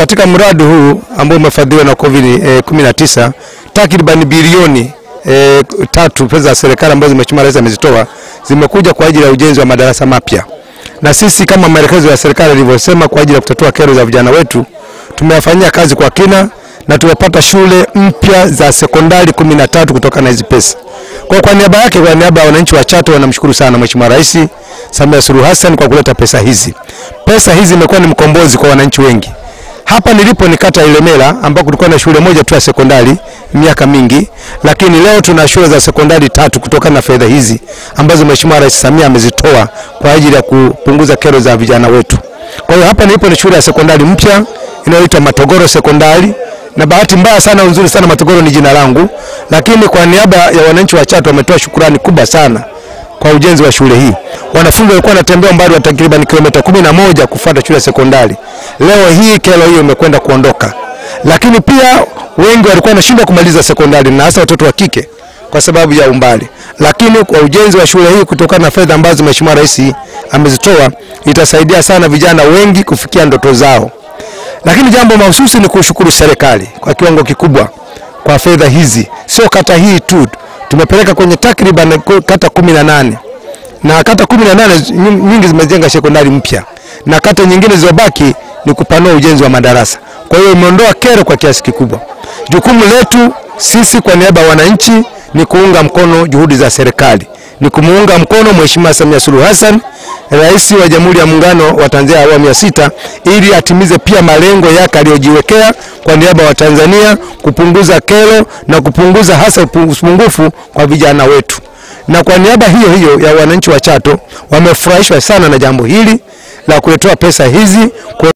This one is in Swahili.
katika mradi huu ambao umefadhiliwa na COVID eh, 19 takriban bilioni eh, tatu pesa za serikali ambazo Mheshimiwa Rais amezitoa zimekuja kwa ajili ya ujenzi wa madarasa mapya, na sisi kama maelekezo ya serikali yalivyosema, kwa ajili ya kutatua kero za vijana wetu, tumeyafanyia kazi kwa kina na tumepata shule mpya za sekondari kumi na tatu kutokana na hizi pesa. Kwa kwa niaba yake, kwa niaba ya wananchi wa Chato wanamshukuru sana Mheshimiwa Rais Samia Suluhu Hassan kwa kuleta pesa hizi. Pesa hizi imekuwa ni mkombozi kwa wananchi wengi. Hapa nilipo ni kata ya Ilemela ambako kulikuwa na shule moja tu ya sekondari miaka mingi, lakini leo tuna shule za sekondari tatu kutokana na fedha hizi ambazo Mheshimiwa Rais Samia amezitoa kwa ajili ya kupunguza kero za vijana wetu. Kwa hiyo hapa nilipo ni shule ya sekondari mpya inayoitwa Matogoro Sekondari na bahati mbaya sana, nzuri sana, Matogoro ni jina langu, lakini kwa niaba ya wananchi wa Chato wametoa shukrani kubwa sana kwa ujenzi wa shule hii. Wanafunzi walikuwa wanatembea umbali wa takriban kilomita kumi na moja kufuata shule ya sekondari. Leo hii kero hiyo imekwenda kuondoka, lakini pia wengi walikuwa wanashindwa kumaliza sekondari na hasa watoto wa kike kwa sababu ya umbali, lakini kwa ujenzi wa shule hii kutokana na fedha ambazo Mheshimiwa Rais amezitoa itasaidia sana vijana wengi kufikia ndoto zao. Lakini jambo mahususi ni kushukuru serikali kwa kiwango kikubwa kwa fedha hizi, sio kata hii tu, tumepeleka kwenye takriban kata kumi na nane na kata kumi na nane nyingi zimejenga sekondari mpya na kata nyingine zilizobaki ni kupanua ujenzi wa madarasa. Kwa hiyo imeondoa kero kwa kiasi kikubwa. Jukumu letu sisi kwa niaba ya wananchi ni kuunga mkono juhudi za serikali, ni kumuunga mkono Mheshimiwa Samia Suluhu Hassan, Rais wa Jamhuri ya Muungano wa Tanzania awamu ya sita, ili atimize pia malengo yake aliyojiwekea kwa niaba ya Watanzania, kupunguza kero na kupunguza hasa upungufu kwa vijana wetu. Na kwa niaba hiyo hiyo ya wananchi wa Chato wamefurahishwa sana na jambo hili la kuletewa pesa hizi.